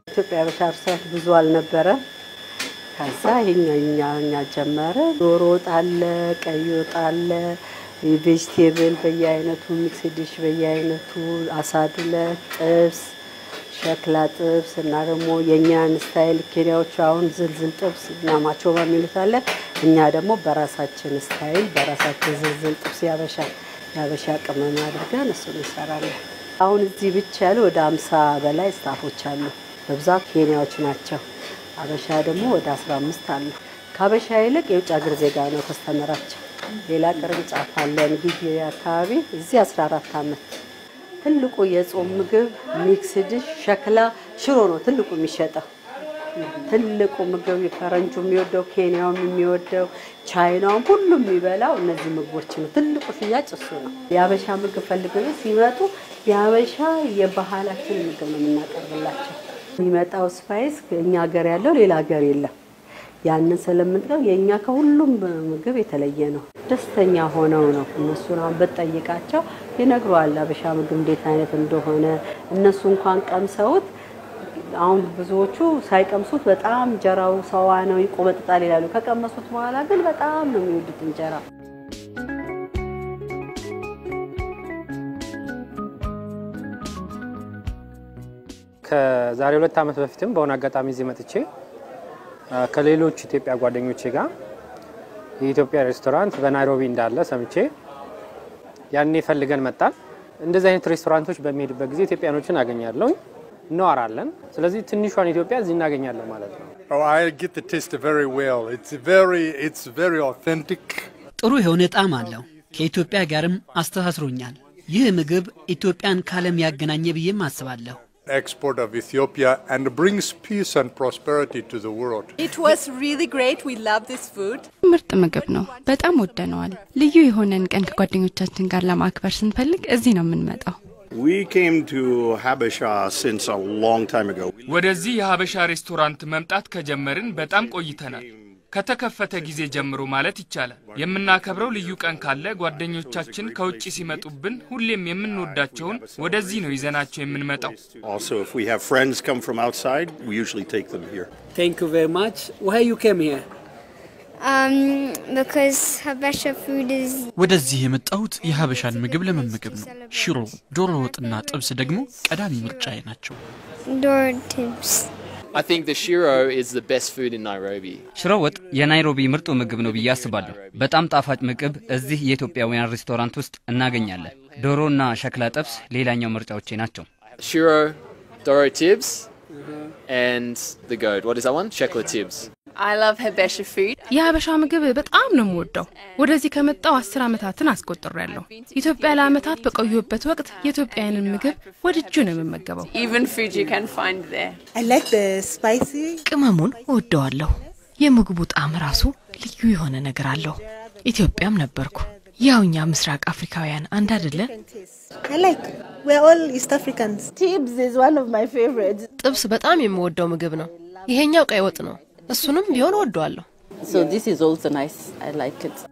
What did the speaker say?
ኢትዮጵያ ያበሻ ሬስቶራንት ብዙ አልነበረ። ከዛ ይሄኛ እኛ እኛ ጀመረ። ዶሮ ወጥ አለ፣ ቀይ ወጥ አለ፣ ቬጅቴብል በየአይነቱ፣ ሚክስ ዲሽ በየአይነቱ፣ አሳዱለት፣ ጥብስ፣ ሸክላ ጥብስ እና ደግሞ የእኛን ስታይል ኬንያዎቹ አሁን ዝልዝል ጥብስ እና ማቾባ የሚሉት አለ። እኛ ደግሞ በራሳችን ስታይል በራሳችን ዝልዝል ጥብስ ያበሻ ያበሻ ቅመም አድርገን እሱን እንሰራለን። አሁን እዚህ ብቻ ያሉ ወደ አምሳ በላይ ስታፎች አሉ። በብዛት ኬንያዎች ናቸው። አበሻ ደግሞ ወደ 15 አሉ። ከአበሻ ይልቅ የውጭ ሀገር ዜጋ ነው ከስተመራቸው። ሌላ ቅርንጫፍ አለን ግቢ አካባቢ እዚህ 14 ዓመት። ትልቁ የጾም ምግብ ሚክስ ዲሽ ሸክላ ሽሮ ነው ትልቁ የሚሸጠው። ትልቁ ምግብ ፈረንጁ የሚወደው ኬንያውም የሚወደው ቻይናውም ሁሉም የሚበላው እነዚህ ምግቦች ነው። ትልቁ ሽያጭ እሱ ነው። የአበሻ ምግብ ፈልገው ሲመጡ የአበሻ የባህላችን ምግብ ነው የምናቀርብላቸው። የሚመጣው ስፓይስ እኛ ሀገር ያለው ሌላ ሀገር የለም። ያንን ስለምንጠው የእኛ ከሁሉም ምግብ የተለየ ነው። ደስተኛ ሆነው ነው እነሱን አሁን ብትጠይቃቸው ይነግረዋል አበሻ ምግብ እንዴት አይነት እንደሆነ እነሱ እንኳን ቀምሰውት አሁን ብዙዎቹ ሳይቀምሱት በጣም እንጀራው ሰዋ ነው ይቆመጥጣል ይላሉ። ከቀመሱት በኋላ ግን በጣም ነው የሚወዱት እንጀራ። ከዛሬ ሁለት ዓመት በፊትም በሆነ አጋጣሚ እዚህ መጥቼ ከሌሎች ኢትዮጵያ ጓደኞቼ ጋር የኢትዮጵያ ሬስቶራንት በናይሮቢ እንዳለ ሰምቼ ያኔ ፈልገን መጣን። እንደዚህ አይነት ሬስቶራንቶች በሚሄድበት ጊዜ ኢትዮጵያኖችን አገኛለሁ፣ እንዋራለን። ስለዚህ ትንሿን ኢትዮጵያ እዚህ እናገኛለን ማለት ነው። Oh, I get the taste very well. It's very, it's very authentic. ጥሩ የሆነ ጣዕም አለው። ከኢትዮጵያ ጋርም አስተሳስሮኛል። ይህ ምግብ ኢትዮጵያን ከዓለም ያገናኘ ብዬም አስባለሁ። Export of Ethiopia and brings peace and prosperity to the world. It was really great. We love this food. ምርጥ ምግብ ነው። በጣም ወደነዋል። ልዩ የሆነን ቀን ከጓደኞቻችን ጋር ለማክበር ስንፈልግ እዚህ ነው የምንመጣው። We came to Habesha since a long time ago. ወደዚህ የሀበሻ ሬስቶራንት መምጣት ከጀመርን በጣም ቆይተናል። ከተከፈተ ጊዜ ጀምሮ ማለት ይቻላል። የምናከብረው ልዩ ቀን ካለ ጓደኞቻችን ከውጭ ሲመጡብን ሁሌም የምንወዳቸውን ወደዚህ ነው ይዘናቸው የምንመጣው። Also, if we have friends come from outside, we usually take them here. Thank you very much. Why you came here? Um, because Habesha food is ወደዚህ የመጣሁት የሀበሻን ምግብ ለመመገብ ነው። ሽሮ፣ ዶሮ ወጥና ጥብስ ደግሞ ቀዳሚ ምርጫዬ ናቸው። door tips. I think the shiro is the best food in Nairobi. ሽሮ ወጥ የናይሮቢ ምርጡ ምግብ ነው ብዬ አስባለሁ። በጣም ጣፋጭ ምግብ እዚህ የኢትዮጵያውያን ሬስቶራንት ውስጥ እናገኛለን። ዶሮና ሸክላ ጥብስ ሌላኛው ምርጫዎቼ ናቸው። Shiro, Doro Tibbs, and the goat. What is that one? Shekla Tibbs. I love Habesha food. የሀበሻ ምግብ በጣም ነው የምወደው። ወደዚህ ከመጣው አስር ዓመታትን አስቆጥሬያለሁ። ኢትዮጵያ ለዓመታት በቆየሁበት ወቅት የኢትዮጵያውያንን ምግብ ወድጁ ነው የምመገበው። Even food you can find there. I like the spicy. ቅመሙን እወደዋለሁ። የምግቡ ጣዕም ራሱ ልዩ የሆነ ነገር አለው። ኢትዮጵያም ነበርኩ። ያው እኛ ምስራቅ አፍሪካውያን አንድ አይደለን? I like. We're all East Africans. Tibbs is one of my favorites. ጥብስ በጣም የምወደው ምግብ ነው። ይሄኛው ቀይ ወጥ ነው። እሱንም ቢሆን እወደዋለሁ። So this is also nice. I like it.